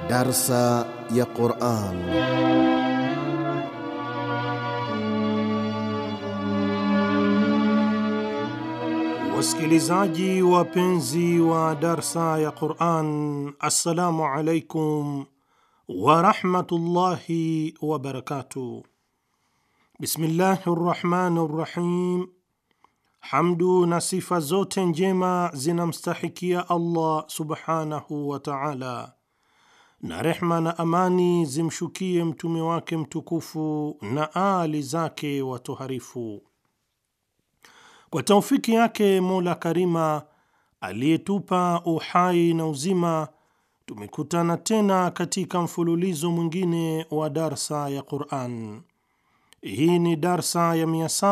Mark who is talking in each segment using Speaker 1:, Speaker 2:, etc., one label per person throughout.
Speaker 1: Darsa ya Quran.
Speaker 2: Wasikilizaji wapenzi wa darsa ya Quran, assalamu alaikum warahmatullahi wabarakatuh. Bismillahi rrahmani rrahim. Hamdu na sifa zote njema zinamstahikia Allah subhanahu wa taala, na rehma na amani zimshukie mtume wake mtukufu na aali zake watoharifu. Kwa taufiki yake Mola Karima aliyetupa uhai na uzima, tumekutana tena katika mfululizo mwingine wa darsa ya Quran. Hii ni darsa ya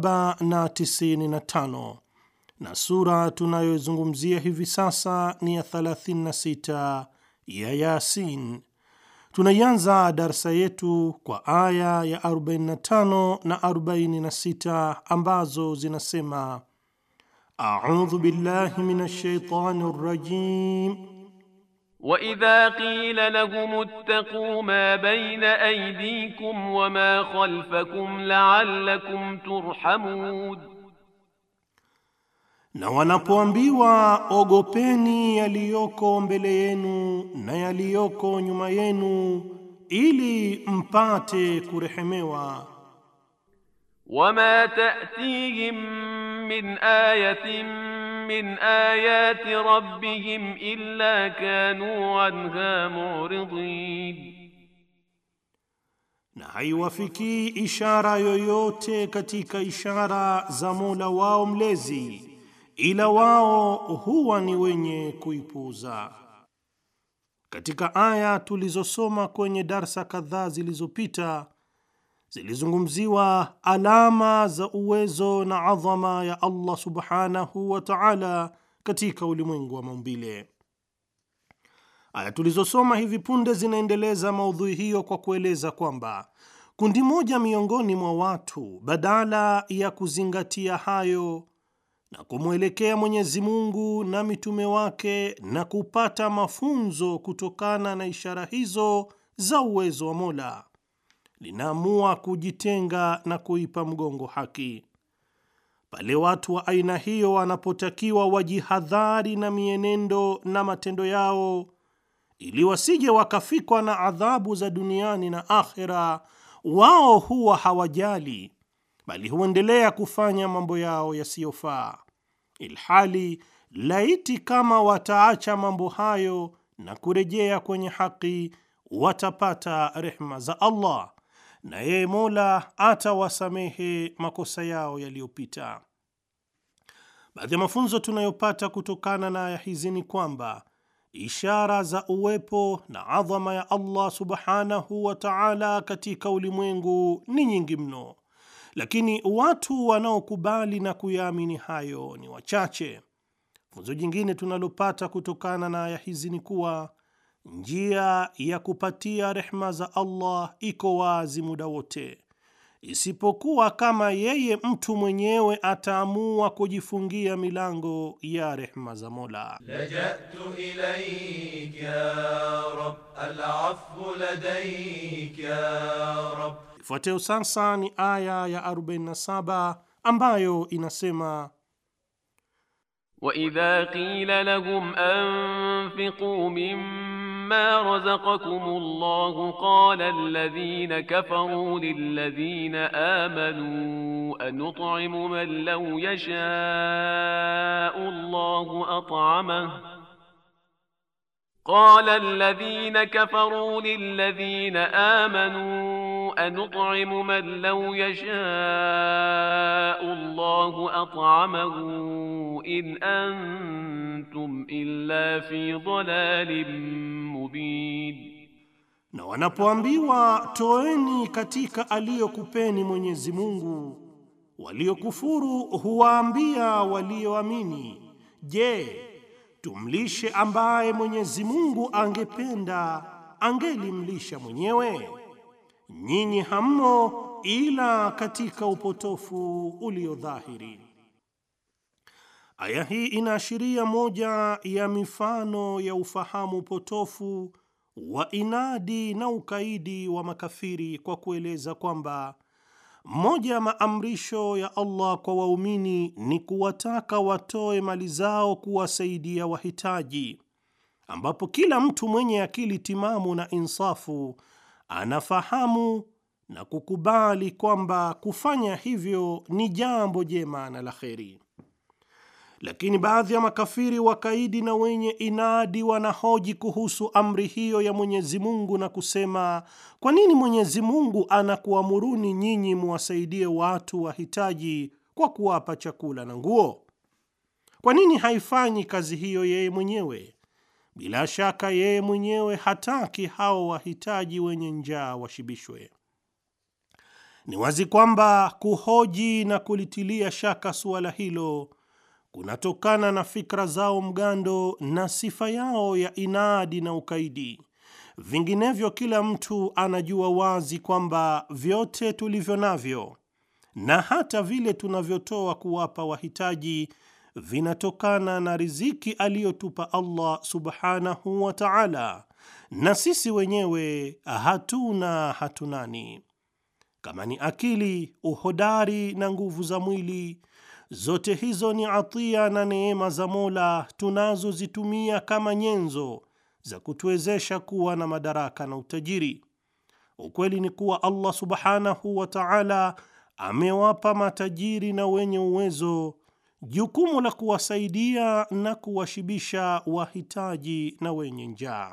Speaker 2: 795 na sura tunayoizungumzia hivi sasa ni ya 36 ya Yasin. Tunaianza darsa yetu kwa aya ya 45 na 46 ambazo zinasema: audhu billahi minash shaitani rrajim
Speaker 3: وإذا قيل لهم اتقوا ما بين أيديكم وما خلفكم لعلكم ترحمون
Speaker 2: na wanapoambiwa ogopeni yaliyoko mbele yenu na yaliyoko nyuma yenu ili mpate kurehemewa.
Speaker 3: وما تأتيهم من آية من آيات ربهم إلا كانوا عنها معرضين
Speaker 2: na haiwafikii ishara yoyote katika ishara za Mola wao mlezi, ila wao huwa ni wenye kuipuuza. Katika aya tulizosoma kwenye darsa kadhaa zilizopita zilizungumziwa alama za uwezo na adhama ya Allah subhanahu wa ta'ala katika ulimwengu wa maumbile. Aya tulizosoma hivi punde zinaendeleza maudhui hiyo kwa kueleza kwamba kundi moja miongoni mwa watu badala ya kuzingatia hayo na kumwelekea Mwenyezi Mungu na mitume wake na kupata mafunzo kutokana na ishara hizo za uwezo wa Mola, linaamua kujitenga na kuipa mgongo haki. Pale watu wa aina hiyo wanapotakiwa wajihadhari na mienendo na matendo yao ili wasije wakafikwa na adhabu za duniani na akhera, wao huwa hawajali, bali huendelea kufanya mambo yao yasiyofaa, ilhali laiti kama wataacha mambo hayo na kurejea kwenye haki watapata rehma za Allah na yeye Mola atawasamehe makosa yao yaliyopita. Baadhi ya mafunzo tunayopata kutokana na aya hizi ni kwamba ishara za uwepo na adhama ya Allah subhanahu wa ta'ala katika ulimwengu ni nyingi mno, lakini watu wanaokubali na kuyaamini hayo ni wachache. Funzo jingine tunalopata kutokana na aya hizi ni kuwa njia ya kupatia rehma za Allah iko wazi muda wote, isipokuwa kama yeye mtu mwenyewe ataamua kujifungia milango ya rehma za Mola.
Speaker 4: لجأت إليك يا رب العفو لديك يا رب
Speaker 2: Ifuatayo sasa ni aya ya 47 ambayo inasema
Speaker 3: وإذا قيل لهم أنفقوا مما رزقكم الله قال الذين كفروا للذين آمنوا أنطعم من لو يشاء الله أطعمه قال الذين كفروا للذين آمنوا أنطعم من لو يشاء الله أطعمه إن أنتم إلا في ضلال مبين
Speaker 2: na wanapoambiwa toeni katika aliyokupeni Mwenyezi Mungu, waliokufuru huwaambia walioamini, je, tumlishe ambaye Mwenyezi Mungu angependa angelimlisha mwenyewe? Nyinyi hammo ila katika upotofu uliodhahiri. Aya hii inaashiria moja ya mifano ya ufahamu potofu wa inadi na ukaidi wa makafiri kwa kueleza kwamba moja ya maamrisho ya Allah kwa waumini ni kuwataka watoe mali zao kuwasaidia wahitaji, ambapo kila mtu mwenye akili timamu na insafu anafahamu na kukubali kwamba kufanya hivyo ni jambo jema na la kheri. Lakini baadhi ya makafiri wakaidi na wenye inadi wanahoji kuhusu amri hiyo ya Mwenyezi Mungu na kusema, kwa nini Mwenyezi Mungu anakuamuruni nyinyi muwasaidie watu wahitaji kwa kuwapa chakula na nguo? Kwa nini haifanyi kazi hiyo yeye mwenyewe? Bila shaka yeye mwenyewe hataki hao wahitaji wenye njaa washibishwe. Ni wazi kwamba kuhoji na kulitilia shaka suala hilo kunatokana na fikra zao mgando na sifa yao ya inadi na ukaidi. Vinginevyo, kila mtu anajua wazi kwamba vyote tulivyo navyo na hata vile tunavyotoa kuwapa wahitaji vinatokana na riziki aliyotupa Allah subhanahu wa ta'ala, na sisi wenyewe hatuna hatunani. Kama ni akili, uhodari na nguvu za mwili zote hizo ni atia na neema za Mola tunazozitumia kama nyenzo za kutuwezesha kuwa na madaraka na utajiri. Ukweli ni kuwa Allah subhanahu wa ta'ala amewapa matajiri na wenye uwezo jukumu la kuwasaidia na kuwashibisha wahitaji na wenye njaa,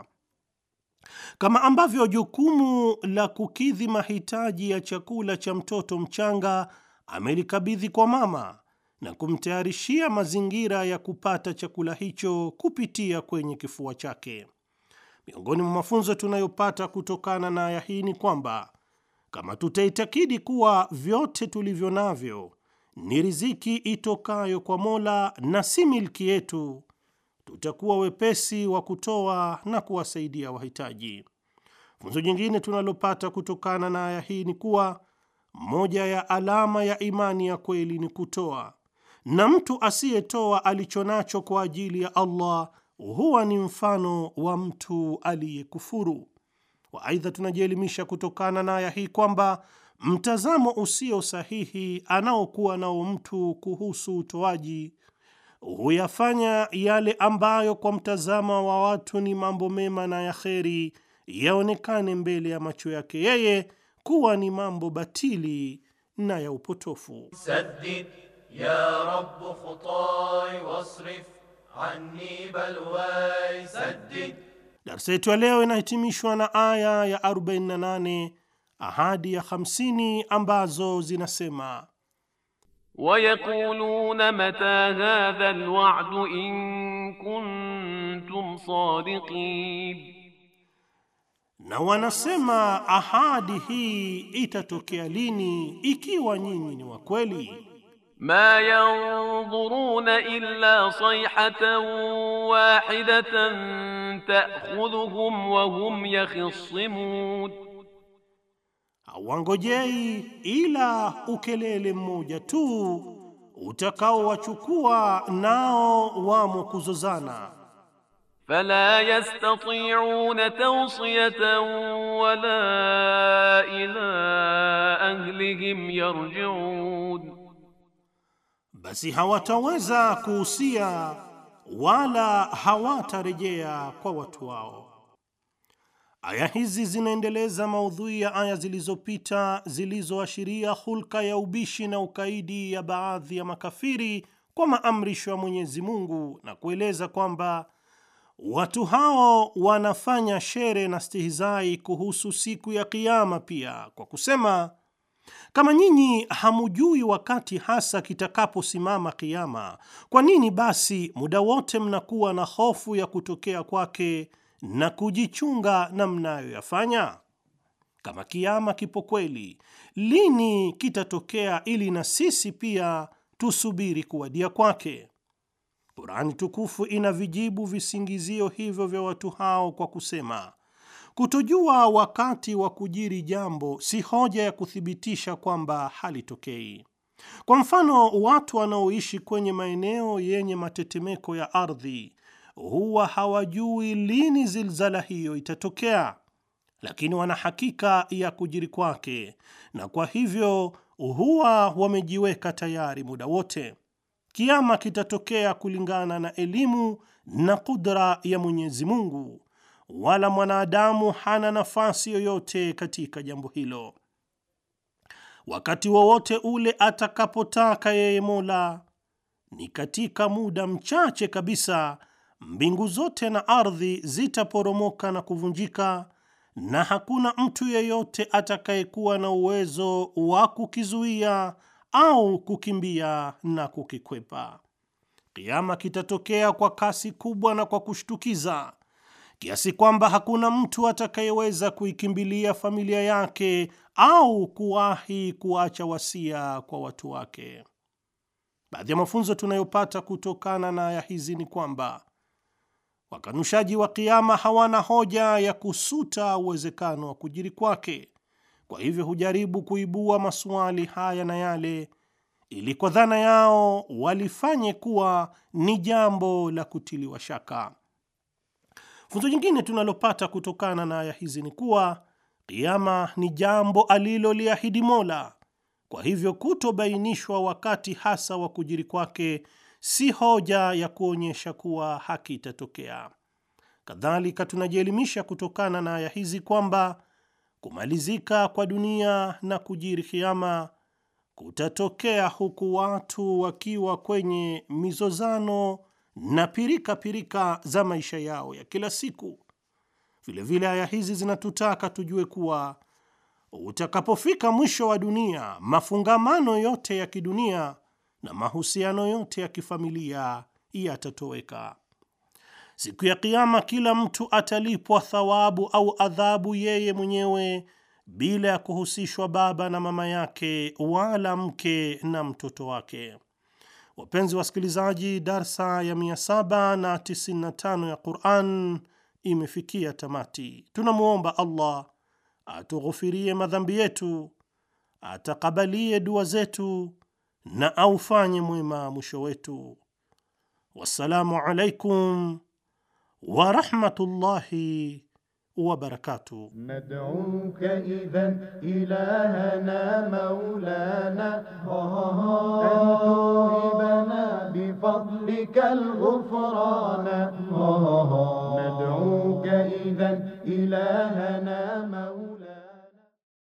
Speaker 2: kama ambavyo jukumu la kukidhi mahitaji ya chakula cha mtoto mchanga amelikabidhi kwa mama na kumtayarishia mazingira ya kupata chakula hicho kupitia kwenye kifua chake. Miongoni mwa mafunzo tunayopata kutokana na aya hii ni kwamba kama tutaitakidi kuwa vyote tulivyo navyo ni riziki itokayo kwa Mola na si milki yetu, tutakuwa wepesi wa kutoa na kuwasaidia wahitaji. Funzo jingine tunalopata kutokana na aya hii ni kuwa moja ya alama ya imani ya kweli ni kutoa na mtu asiyetoa alicho nacho kwa ajili ya Allah huwa ni mfano wa mtu aliyekufuru. Waaidha, tunajielimisha kutokana na aya hii kwamba mtazamo usio sahihi anaokuwa nao mtu kuhusu utoaji huyafanya yale ambayo kwa mtazamo wa watu ni mambo mema na ya kheri yaonekane mbele ya macho yake yeye kuwa ni mambo batili na ya upotofu.
Speaker 4: سدد يا رب خطاي واصرف عني بلواي سدد
Speaker 2: Darsa yetu ya leo inahitimishwa na aya ya 48 ahadi ya 50 ambazo zinasema
Speaker 3: ويقولون متى هذا الوعد إن كنتم صادقين
Speaker 2: na wanasema ahadi hii itatokea lini ikiwa nyinyi ni wa kweli.
Speaker 3: ما ينظرون إلا صيحة واحدة تأخذهم وهم يخصمون
Speaker 2: Hawangojei ila ukelele mmoja tu utakaowachukua nao wamo kuzozana.
Speaker 3: فلا يستطيعون توصية ولا إلى أهلهم يرجعون
Speaker 2: basi hawataweza kuhusia wala hawatarejea kwa watu wao. Aya hizi zinaendeleza maudhui ya aya zilizopita zilizoashiria hulka ya ubishi na ukaidi ya baadhi ya makafiri kwa maamrisho ya Mwenyezi Mungu na kueleza kwamba watu hao wanafanya shere na stihizai kuhusu siku ya Kiyama pia kwa kusema kama nyinyi hamujui wakati hasa kitakaposimama kiama, kwa nini basi muda wote mnakuwa na hofu ya kutokea kwake na kujichunga na mnayoyafanya? Kama kiama kipo kweli, lini kitatokea ili na sisi pia tusubiri kuwadia kwake? Kurani tukufu ina vijibu visingizio hivyo vya watu hao kwa kusema Kutojua wakati wa kujiri jambo si hoja ya kuthibitisha kwamba halitokei. Kwa mfano, watu wanaoishi kwenye maeneo yenye matetemeko ya ardhi huwa hawajui lini zilzala hiyo itatokea, lakini wana hakika ya kujiri kwake, na kwa hivyo huwa wamejiweka tayari muda wote. Kiama kitatokea kulingana na elimu na kudra ya Mwenyezi Mungu, wala mwanadamu hana nafasi yoyote katika jambo hilo. Wakati wowote ule atakapotaka yeye Mola, ni katika muda mchache kabisa, mbingu zote na ardhi zitaporomoka na kuvunjika, na hakuna mtu yeyote atakayekuwa na uwezo wa kukizuia au kukimbia na kukikwepa. Kiama kitatokea kwa kasi kubwa na kwa kushtukiza kiasi kwamba hakuna mtu atakayeweza kuikimbilia familia yake au kuwahi kuacha wasia kwa watu wake. Baadhi ya mafunzo tunayopata kutokana na aya hizi ni kwamba wakanushaji wa kiama hawana hoja ya kusuta uwezekano wa kujiri kwake. Kwa hivyo hujaribu kuibua maswali haya na yale ili kwa dhana yao walifanye kuwa ni jambo la kutiliwa shaka. Funzo jingine tunalopata kutokana na aya hizi ni kuwa kiama ni jambo aliloliahidi Mola. Kwa hivyo kutobainishwa wakati hasa wa kujiri kwake si hoja ya kuonyesha kuwa hakitatokea. Kadhalika, tunajielimisha kutokana na aya hizi kwamba kumalizika kwa dunia na kujiri kiama kutatokea huku watu wakiwa kwenye mizozano na pirika pirika za maisha yao ya kila siku. Vilevile aya hizi zinatutaka tujue kuwa utakapofika mwisho wa dunia, mafungamano yote ya kidunia na mahusiano yote ya kifamilia yatatoweka. Siku ya Kiama, kila mtu atalipwa thawabu au adhabu yeye mwenyewe bila ya kuhusishwa baba na mama yake wala mke na mtoto wake. Wapenzi wasikilizaji, darsa ya 795 ya Quran imefikia tamati. Tunamwomba Allah atughufirie madhambi yetu, atakabalie dua zetu na aufanye mwema mwisho wetu. Wassalamu alaikum warahmatullahi wabarakatuh.
Speaker 5: ندعوك إذا إلهنا مولانا أن توهبنا بفضلك الغفران ندعوك إذا إلهنا مولانا